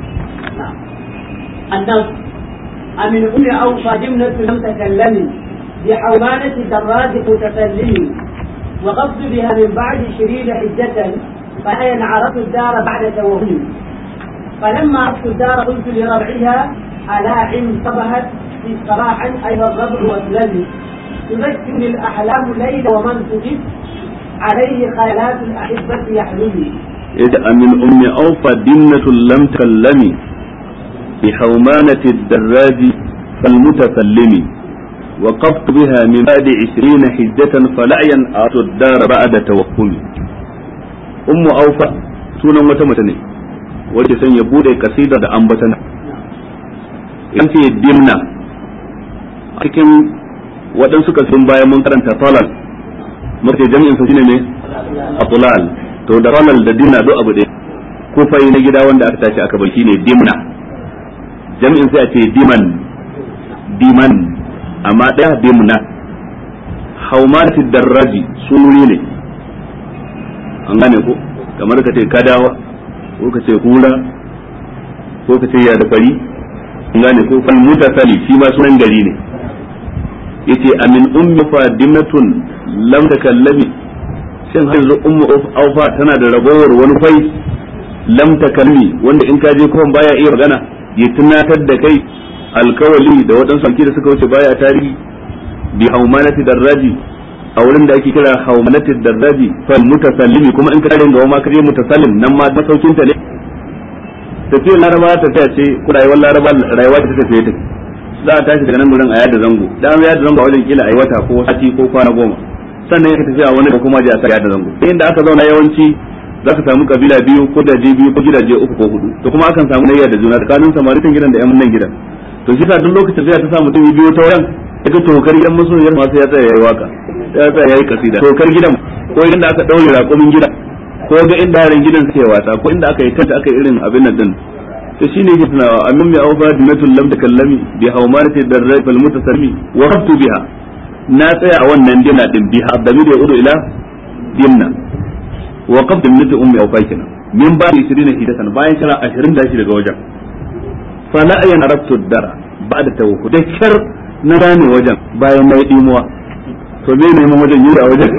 النص أمن أم أوفى جملة لم تكلمي بحومانة الدراج متكلم وقصد بها من بعد شريد حجة فأين عرفت الدار بعد توهم فلما عرفت الدار قلت لربعها ألا عم صبحت صباحا أيها الربع واسلمي تذكرني الأحلام ليل ومن تجد عليه خيالات الأحبة يحلمي إذا من أم أوفى دمنة لم تكلمي بحومانة الدراج فالمتسلم وقفت بها من بعد عشرين حجة فلعيا أعطوا الدار بعد توهم أم أوفى سونا متمتني wace san ya bude kasida da ambatana in ce dimna cikin waɗansu kasun bayan mun karanta talal mace jami'in sa shine ne atulal to da talal da dimna duk abu ɗaya kufai na gida wanda aka tashi aka bar shine dimna jami'in sai a ce diman diman amma ɗaya dimna haumatid darraji sunuri ne an gane ko kamar ka ce kadawa ko ka ce kura ko ka ce ya da fari gane ko fal mutasali shi ma sunan gari ne yace amin ummi fadimatun lam takallami shin har yanzu ummu aufa tana da ragowar wani fai lam takallami wanda in ka je kuma baya iya magana ya tunatar da kai alkawali da waɗansu alki da suka wuce baya tarihi bi haumanati darraji a wurin da ake kira haumanati darraji fal mutasallimi kuma in ka tare da ma kaje mutasallim nan ma masaukin ta ne tafiyar laraba ta ta ce ko rayuwar laraba rayuwa ta tafiye ta za a tashi daga nan gurin a yada zango da an yada zango a wajen kila a yi wata ko sati ko kwana goma sannan ya tafi a wani da kuma je a sa yada zango inda aka zauna yawanci za ka samu kabila biyu ko daje biyu ko gidaje uku ko hudu to kuma akan samu nayya da juna tsakanin samaritan gidan da yan nan gidan to shi sa duk lokacin da ta sa mutum biyu ta wurin daga tokar yan masoyiyar masu ya tsaya yayi waka ya tsaya yayi kasida tokar gidan ko inda aka daure raƙumin gidan ko ga inda yaran gidan suke wasa ko inda aka yi tanta aka yi irin abin nan din to shine yake tunawa amin mai aufa dinatul lam takallami bi hawmarati darrai fal mutasalmi wa qabtu biha na tsaya a wannan dina din biha damir ya udu ila dimna wa qabtu min ummi aufa kenan min ba 20 hidatan bayan kira 20 da shi daga wajen fa la ayan arabtu dara ba'da tawhu da kar na gane wajen bayan na yi dimuwa to me ne wajen yi a wajen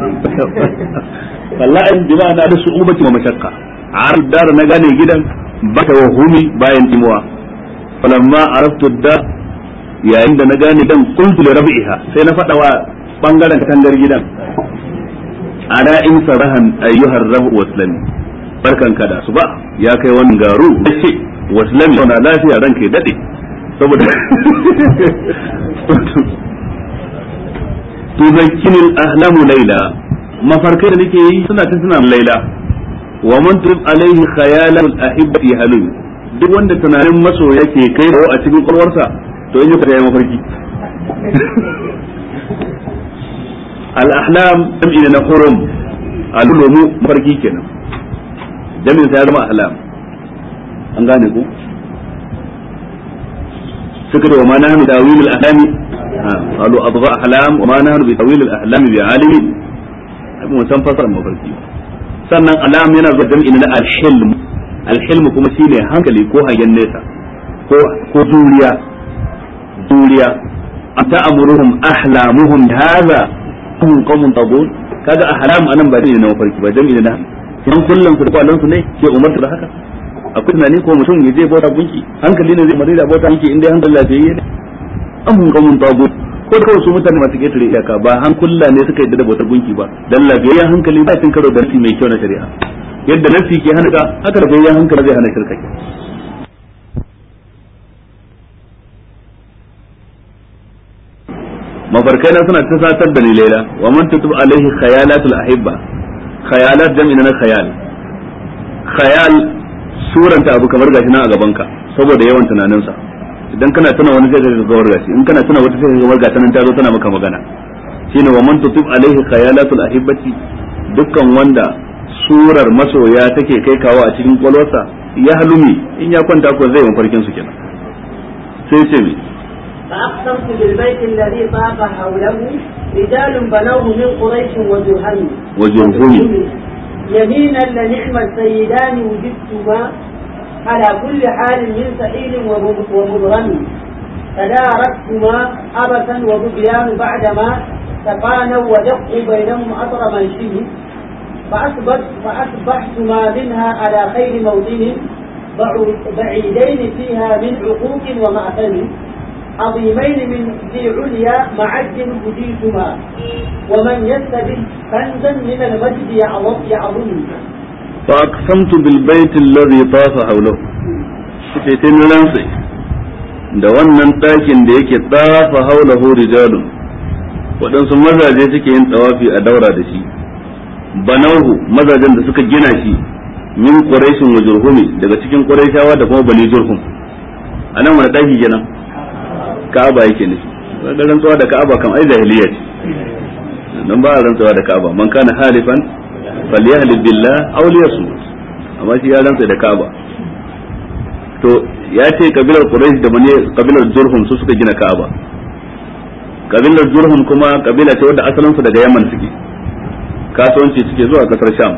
wallahi jama'a na da su'ubati wa mashakka a dar na gane gidan ba ta wahumi bayan timuwa falamma araftu da yayin da na gane dan qultu li rabi'iha sai na fada wa bangaren katangar gidan ada in sarahan ayyuhar rabu waslami barkan ka da su ba ya kai wannan garu ce waslami na lafiya ranka ya dade saboda tuzakkinil ahlamu laila mafarkai da nake yi suna ta suna laila wa man turib alaihi khayalul ahibbati halun duk wanda tunanin maso yake kai da a cikin kwalwarsa to in yi mafarki al ahlam jam'i na hurum al-lumu mafarki kenan jami'in sai ya zama ahlam an gane ku suka da wa ma nahnu dawil al-ahlami qalu adgha ahlam wa ma nahnu bi tawil al-ahlam bi alimi mun san fasar mafarki sannan alam yana zuwa jam'i na al-hilm al-hilm kuma shine hankali ko hangen nesa ko ko juriya juriya ata amuruhum ahlamuhum hadha hum qawmun tabun kaga ahlam anan ba ne na mafarki ba jam'i na kin kullun su kwalan su ne ke umarta da haka akwai tunani ko mutum ya je bauta gunki hankali ne zai mari da bauta gunki inda hankali lafiyayye ne an mun qawmun tabun ko kawai su mutane masu ketare iyaka ba hankula ne suka yadda da bautar gunki ba dan lafiyayyen hankali ba cin karo da nasi mai kyau na shari'a yadda nasi ke hana ka haka lafiyayyen hankali zai hana shirka mafarkai na suna ta satar da ni laila wa man tutub alaihi khayalatul ahibba khayalat jam'i na khayal khayal suranta abu kamar gashi nan a gaban ka saboda yawan tunaninsa idan kana tuna wani zai ga gawar gashi in kana tuna wata sai ga gawar nan ta zo tana maka magana shine wa man tutub alaihi khayalatul ahibbati dukkan wanda surar masoya take kai kawo a cikin kwalwarsa ya halumi in ya kwanta ko zai mafarkin su kenan sai ce mi فأقسمت بالبيت الذي طاف حوله رجال بنوه من قريش وجرهم وجرهم يمينا لنعم السيدان وجدتما على كل حال من سعيد ومبرم تداركتما عبثا وبغيان بعدما تفانوا ودقوا بينهم أطر منشد فأصبحت فأصبحتما منها على خير موطن بعيدين فيها من عقوق ومأثم عظيمين من ذي عليا معد هديتما ومن يستبد كنزا من المجد يعظم يعظم فأقسمت بالبيت الذي طاف حوله sai ta rantsi da wannan ɗakin da yake tsafa haulahu rijalun waɗansu mazaje suke yin tsawafi a daura da shi banauhu mazajen da suka gina shi min quraishin wa jurhumi daga cikin quraishawa da kuma bani jurhum anan wani ɗaki kenan ka'aba yake nufi da rantsuwa da ka'aba kan ai jahiliya ce dan ba a rantsuwa da ka'aba man kana halifan falyahlib billah aw liyasmut amma shi ya rantsa da ka'aba to ya ce kabilar quraish da bani kabilar jurhum su suka gina ka'aba kabilar jurhum kuma kabila ce wadda asalin su daga yaman suke kasuwanci suke zuwa kasar sham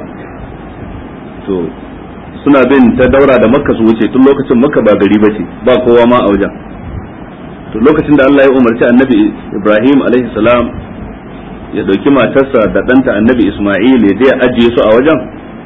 to suna bin ta daura da makka su wuce tun lokacin makka ba gari bace ba kowa ma a wajen to lokacin da Allah ya umarci annabi Ibrahim alaihi salam ya dauki matarsa da ɗanta annabi Ismail ya je ya ajiye su a wajen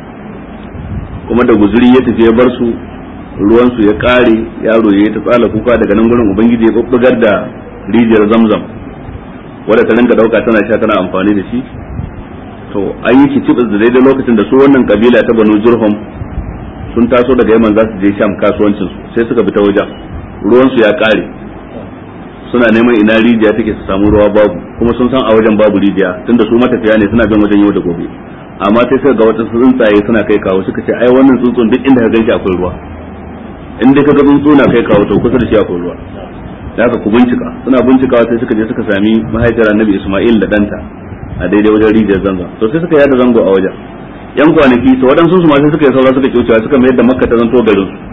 kuma da guzuri ya tafi ya bar su ruwan su ya kare yaro ya ta tsala kuka daga nan gurin ubangiji ya bubbugar da rijiyar zamzam wadda ta rinka dauka tana sha tana amfani da shi to an yi kicibis da daidai lokacin da su wannan kabila ta banu jurhum sun taso daga yaman za su je sham kasuwancin su sai suka bi ta wajen ruwan su ya kare suna neman ina rijiya take su samu ruwa babu kuma sun san a wajen babu rijiya tunda su matafiya ne suna bin wajen yau da gobe amma sai suka ga wata tsuntsaye suna kai kawo suka ce ai wannan tsuntsun duk inda ka ganshi akwai ruwa in dai ka ga tsuntsu na kai kawo to kusa da shi akwai ruwa da haka ku bincika suna bincikawa sai suka je suka sami mahaifiyar annabi Isma'il da danta a daidai wajen rijiyar zango to sai suka yada zango a wajen yan kwanaki to waɗansu su ma sai suka yi saura suka kyaucewa suka mayar da makka ta zanto garin su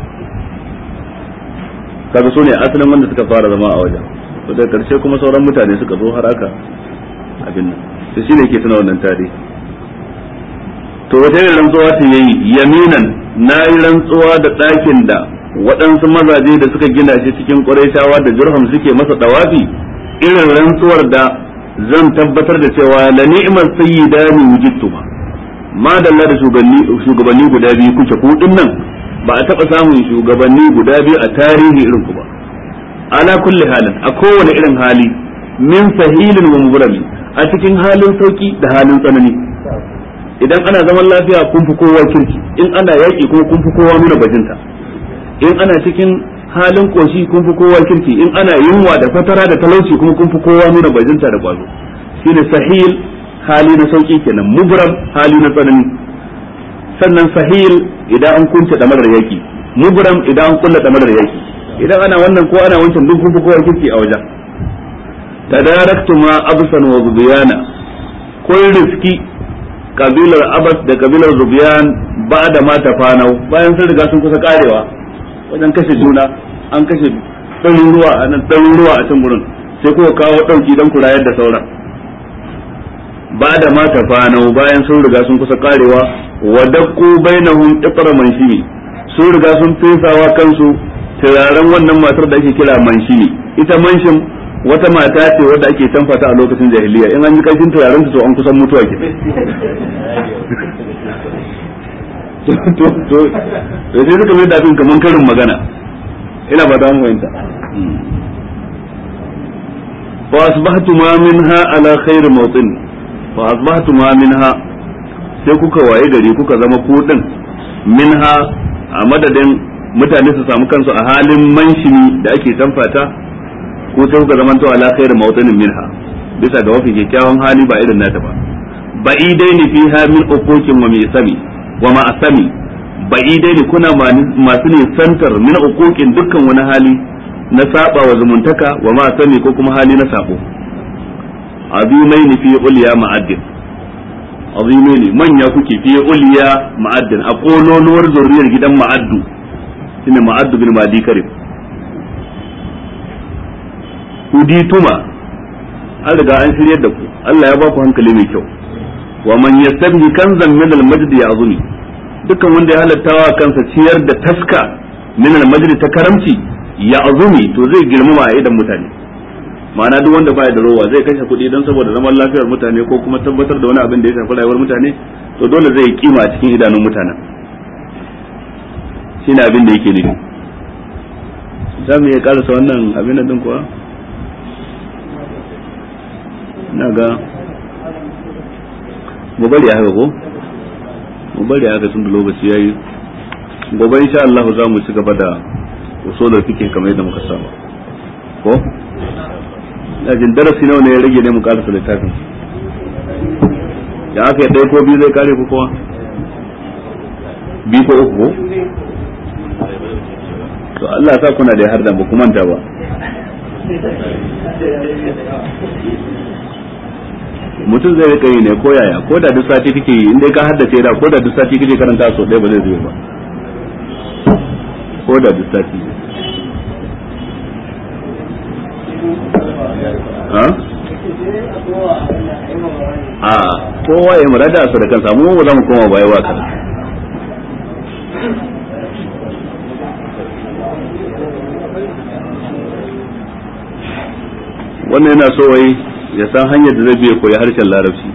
kaga su ne asalin wanda suka fara zama a wajen to da karshe kuma sauran mutane suka zo har aka abin nan to shine yake tuna wannan tarihi to wata irin rantsuwa ta yayi yaminan na yi rantsuwa da ɗakin da waɗansu mazaje da suka gina shi cikin ƙurayshawa da jurham suke masa dawafi irin rantsuwar da zan tabbatar da cewa la ni'mar sayyidani wujidtuma ma dalla da shugabanni guda biyu kuke ku nan ba a taɓa samun shugabanni guda biyu a tarihi irin ku ba ala kulli halin a kowane irin hali min sahilin wa mugrami a cikin halin sauki da halin tsanani idan ana zaman lafiya kun fi kowa kirki in ana yaƙi kuma kun fi kowa nuna bajinta in ana cikin halin koshi kun fi kowa kirki in ana yunwa da fatara da talauci kuma kun fi kowa nuna bajinta da kwazo shine sahil hali na sauki kenan mubram hali na tsanani sannan sahil idan an kunce damarar yaki mubram idan an kulla damarar yaki idan ana wannan ko ana wancan duk kun fi kowa kirki a wajen tadaraktu ma absan wa zubiyana kun riski kabilar abas da kabilar zubiyan ba da ma tafanau bayan sun riga sun kusa karewa wajen kashe juna an kashe ɗaruruwa a nan ɗaruruwa a can gurin sai kuka kawo ɗauki don ku rayar da sauran ba da ma tafanau bayan sun riga sun kusa karewa wa dakku bainahum iqra manshimi sun riga sun fesawa kansu turaren wannan matar da ake kira manshimi ita manshin wata mata ce wadda ake tamfata a lokacin jahiliya in an ji kashin turaren to an kusan mutuwa ke to to sai suka mai da abin kaman karin magana ina ba mu fahimta fa asbahtu ma minha ala khair mawtin fa asbahtu ma minha sai kuka waye gari kuka zama ku din minha a madadin mutane su samu kansu a halin manshini da ake tamfata ko sai kuka zama to ala khair mawtinin minha bisa ga mafi kyakkyawan hali ba irin nata ba ba'idaini fiha min uquqin wa misami wa ma'asami ba'idaini kuna masu nisantar min uquqin dukkan wani hali na saba wa zumuntaka wa ma'asami ko kuma hali na sabo azimaini fi ulya ma'addin azimaini manya kuke fi ulya ma'addin a kololuwar zurriyar gidan ma'addu shine ma'addu bin madi karim hudituma an riga an shiryar da ku Allah ya ba ku hankali mai kyau wa man yastabhi kanzan min al-majd ya'zumi dukkan wanda ya halattawa kansa ciyar da taska min al-majd ta karamci ya'zumi to zai girmama a idan mutane ma'ana duk wanda baya da rowa zai kashe kuɗi don saboda zaman lafiyar mutane ko kuma tabbatar da wani abin da ya shafi rayuwar mutane to dole zai kima a cikin idanun mutanen shine abin da yake nufi za mu iya karasa wannan abin din kuwa na ga mu bari haka ko mu bari haka tun da lokaci yayi gobe insha Allah za mu ci gaba da usulul fiqh kamar yadda muka saba ko jin darasi nawa ne ya rage ne mu karasa littafin ya aka yi ɗaya ko biyu zai kare ku kowa biyu ko uku ko to Allah sa kuna da har da ba ku manta ba mutum zai rika yi ne ko yaya ko da duk sati kake yi inda ka haddace da ko da duk sati kake karanta so ɗaya ba zai zai ba ko da duk sati a kowa ya murada su da kansa mu ba za mu koma baya wa kan wannan yana so wai ya san hanyar da zai biya koyi harshen larabci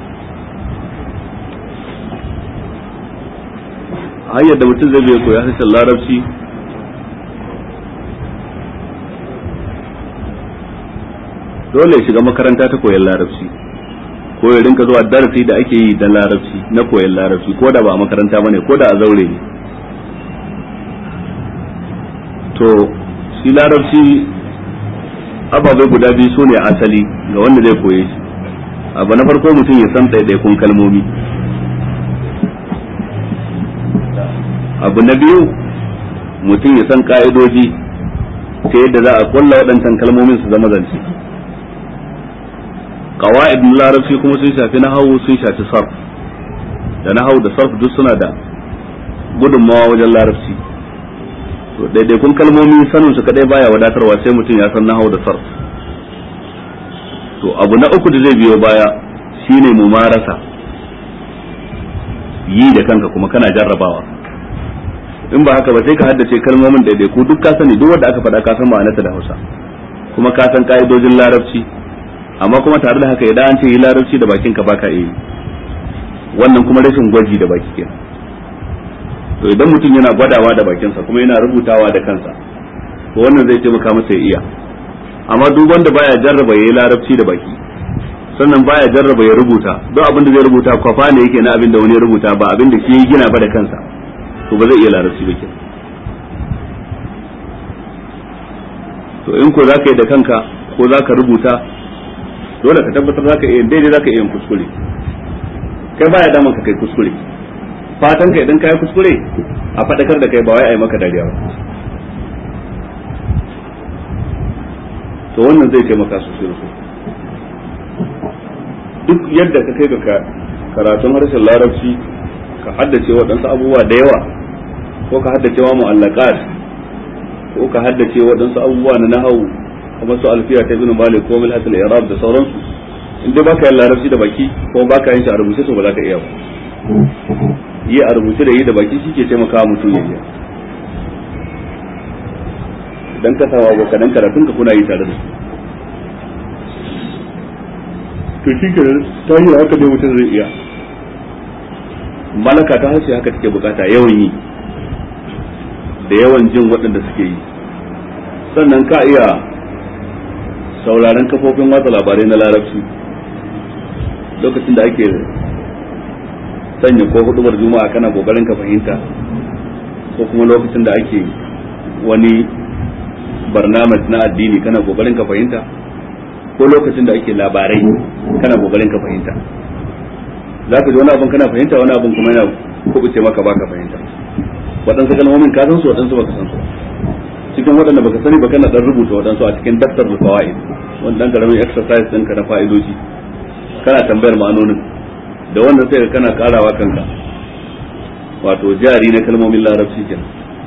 hanyar da mutum zai biya koyi harshen larabci dole ya shiga makaranta ta koyon larabci ko ya rinka zuwa darasi da ake yi da larabci na koyon larabci ko da ba a makaranta bane ko da a zaure ne to shi larabci ababai guda biyu su ne asali ga wanda zai koye shi abu na farko mutum ya san ɗaiɗaikun kalmomi abu na biyu mutum ya san ƙa'idoji ta yadda za a kulla waɗancan kalmomin su zama zance qawaid na larabci kuma sun shafi nahawu sun shafi sarf da nahawu da sarf duk suna da gudunmawa wajen larabci to daidaikun kalmomi sanin su kadai baya wadatarwa sai mutum ya san nahawu da sarf to abu na uku da zai biyo baya shine mumarasa yi da kanka kuma kana jarrabawa in ba haka ba sai ka haddace kalmomin daidaiku duk ka sani duk wanda aka faɗa ka san ma'anarta da Hausa kuma ka san ka'idojin larabci amma kuma tare da haka idan an ce yi larabci da bakin ka baka yi wannan kuma rashin gwaji da baki kenan to idan mutum yana gwadawa da bakinsa kuma yana rubutawa da kansa to wannan zai taimaka masa ya iya amma duk wanda baya jarraba yayi larabci da baki sannan baya jarraba ya rubuta duk abin da zai rubuta kwafa ne yake na abin da wani ya rubuta ba abin da shi ya gina ba da kansa to ba zai iya larabci ba kenan to in ko zaka yi da kanka ko zaka rubuta dole ka tabbatar zaka iya daidai zaka iya kuskure kai baya daman ka kai kuskure fatan ka idan kai kuskure a fadakar da kai ba wai a yi maka dariya ba to wannan zai taimaka sosai da duk yadda ka kai ga karatun harshen larabci ka haddace waɗansu abubuwa da yawa ko ka haddace wa mu'allaqat ko ka haddace waɗansu abubuwa na nahawu kamar su alfiya ta ibn malik ko mil hasil i'rab da sauransu in dai baka yin larabci da baki ko baka yin shi a rubuce to ba za ka iya ba yi a rubuce da yi da baki shi ke taimakawa mutum ya iya dan ka sawa abokanan karatun ka kuna yi tare da su to shi ke ta hanyar haka dai mutum zai iya malaka ta harshe haka take bukata yawan yi da yawan jin waɗanda suke yi sannan ka iya sauraron kafofin watsa labarai na larabci lokacin da ake sanya ko hudubar juma'a kana kokarin ka fahimta ko kuma lokacin da ake wani barnamaj na addini kana kokarin ka fahimta ko lokacin da ake labarai kana kokarin ka fahimta za ka ji wani abin kana fahimta wani abin kuma yana kubuce maka baka fahimta waɗansu kalmomin ka san su waɗansu baka san su cikin waɗanda baka sani ba kana dan rubuta waɗansu a cikin daftar fawaid wani dan karamin exercise ɗinka na fa'idoji kana tambayar ma'anonin da wannan sai ka kana karawa kanka wato jari na kalmomin larabci kenan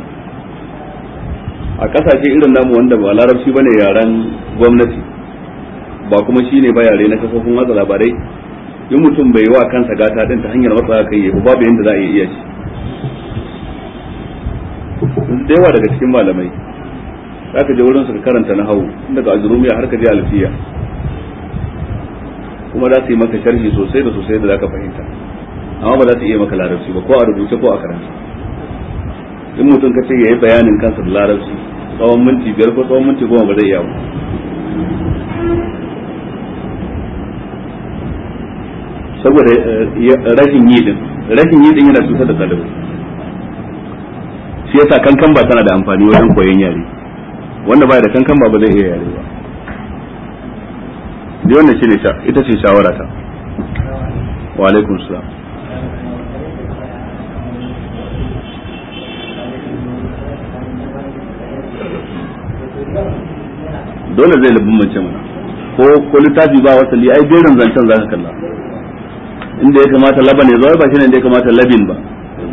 a kasashe irin namu wanda ba larabci bane yaren gwamnati ba kuma shine ba yare na kafofin watsa labarai in mutum bai wa kansa gata din ta hanyar matsa kai ya babu yanda za a iya shi da yawa daga cikin malamai za ka je wurin su ka karanta na hau daga azurumiya har ka je alfiya kuma za su yi maka sharhi sosai da sosai da za ka fahimta amma ba za su iya maka larabci ba ko a rubuce ko a karanta in mutum ka ce ya yi bayanin kansa da larabci tsawon minti biyar ko tsawon minti goma ba zai iya ba saboda rashin yi din rashin yi din yana cutar da ɗalibai shi yasa kankan ba tana da amfani wajen koyon yare wanda baya da kankan ba ba zai iya yare ba ni wannan shine sha ita ce shawara ta wa alaikum salam dole zai labin mace mana ko ko littafi ba wasali ai jerin zancen zaka kalla inda ya kamata laban ya zo ba shine inda ya kamata labin ba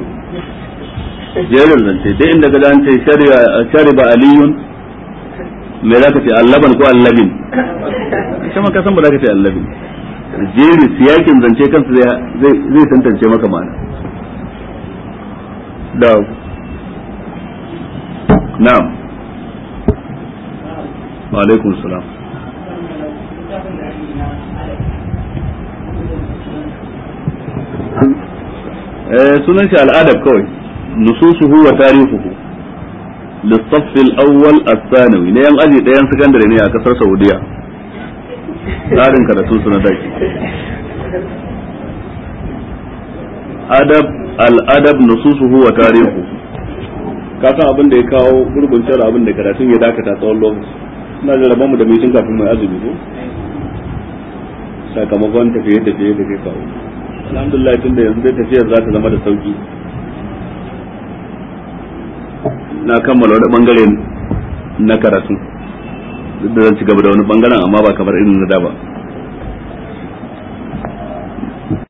jerin zance dai inda ga an ce shariba aliyun me za ka ce allaban ko allabin ita ma ka san ba za ka ce allabin jeri siyakin zance kansa zai zai tantance maka ma'ana da na'am wa alaikum salam eh sunan shi al'adab kawai nususuhu wa tarihuhu للصف الأول الثانوي ne yan aji ɗayan sakandare ne a ƙasar Saudiya tsarin karatu su na daki adab al-adab nususuhu wa tarihu ka san abin da ya kawo gurbin cewa abin da karatun ya dakata tsawon lokaci ina da rabon mu da mitin kafin mai azumi ko sakamakon tafiye tafiye da kai kawo alhamdulillah tun da yanzu dai tafiyar za ta zama da sauki na kammala wani bangare na karatu duk da zan ci gaba da wani bangaren amma ba kamar irin na da ba